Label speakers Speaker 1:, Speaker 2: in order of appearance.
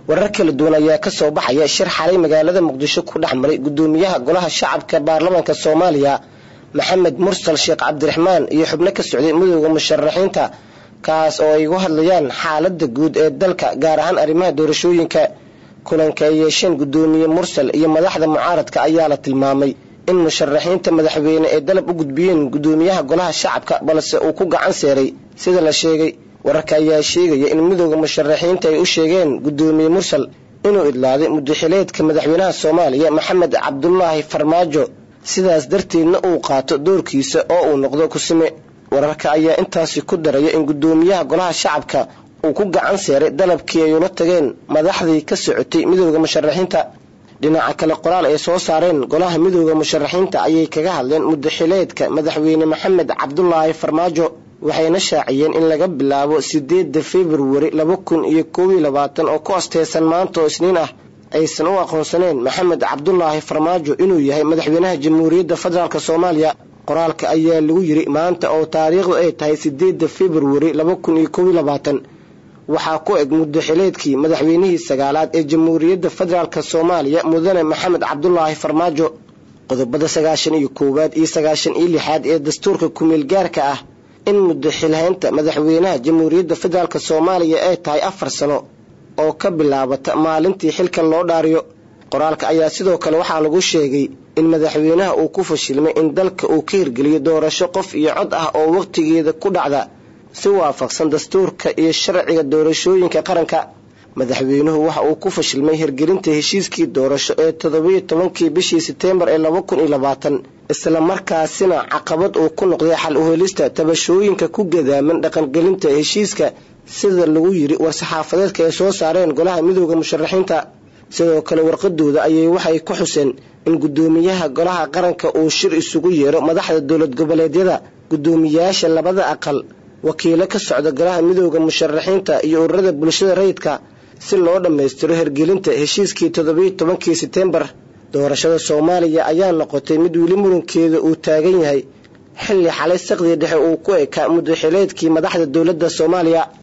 Speaker 1: warar kala duwan ayaa ka soo baxaya shir xalay magaalada muqdisho ku dhex maray gudoomiyaha golaha shacabka baarlamaanka soomaaliya maxamed mursal sheekh cabdiraxmaan iyo xubno ka socday midooda musharaxiinta kaas oo ay uga hadlayaan xaalada guud ee dalka gaar ahaan arrimaha doorashooyinka kulanka ay yeesheen gudoomiye mursal iyo madaxda mucaaradka ayaa la tilmaamay in musharaxiinta madaxweyne ay dalab u gudbiyeen gudoomiyaha golaha shacabka balse uu ku gacan seeray sida la sheegay wararka ayaa sheegaya in midooda musharaxiinta ay u sheegeen gudoomiye mursal inuu idlaaday mudaxileedka madaxweynaha soomaaliya maxamed cabdulaahi farmaajo sidaas darteedna uu qaato doorkiisa oo uu noqdo kusime wararka ayaa intaasi ku daraya in gudoomiyaha golaha shacabka uu ku gacan seeray dalabkii ay ula tageen madaxdii ka socotay midooda musharaxiinta dhinaca kale qoraal ay soo saareen golaha midooda musharaxiinta ayay kaga hadleen mudaxileedka madaxweyne maxamed cabdulaahi farmaajo waxayna shaaciyeen in laga bilaabo sideeda februari laba kun iyo koob iyo labaatan oo ku asteysan maanta oo isniin ah aysan u aqoonsaneen maxamed cabdulaahi farmaajo inuu yahay madaxweynaha jamhuuriyadda federaalk soomaaliya qoraalka ayaa lagu yiri maanta oo taariikhdu ay tahay sideeda februari laba kun iyo koob iyo labaatan waxaa ku eg mudaxileedkii madaxweynihii sagaalaad ee jamhuuriyadda federaalk soomaaliya mudane maxamed cabdulaahi farmaajo qodobada sagaashan iyo koowaad iyo sagaashan iyo lixaad ee dastuurka kumeel gaarka ah in mudaxilhaynta madaxweynaha jamhuuriyadda federaalk soomaaliya ay tahay afar sano oo ka bilaabata maalintii xilka loo dhaariyo qoraalka ayaa sidoo kale waxaa lagu sheegay in madaxweynaha uu ku fashilmay in dalka uu ka hirgeliyo doorasho qof iyo cod ah oo wakhtigeeda ku dhacda si waafaqsan dastuurka iyo sharciga doorashooyinka qaranka madaxweynuhu waxa uu ku fashilmay hirgelinta heshiiskii doorasho ee toddobiyo tobankii bishii seteembar ee laba kun iyo labaatan islamarkaasina caqabad uu ku noqday xal uhelista tabashooyinka ku gadaaman dhaqangelinta heshiiska sida lagu yiri war-saxaafadeedka ay soo saareen golaha midooda musharaxiinta sidoo kale warqadooda ayay waxay ku xuseen in gudoomiyaha golaha qaranka uu shir isugu yeero madaxda dowlad goboleedyada gudoomiyayaasha labada aqal wakiilo ka socda golaha midooda musharaxiinta iyo ururada bulshada rayidka si loo dhammaystiro hirgelinta heshiiskii toddobiyo tobankii seteembar doorashada soomaaliya ayaa noqotay mid weli murankeeda uu taagan yahay xilli xalay saqdii dhexe uu ku ekaa mudaxileedkii madaxda dowladda soomaaliya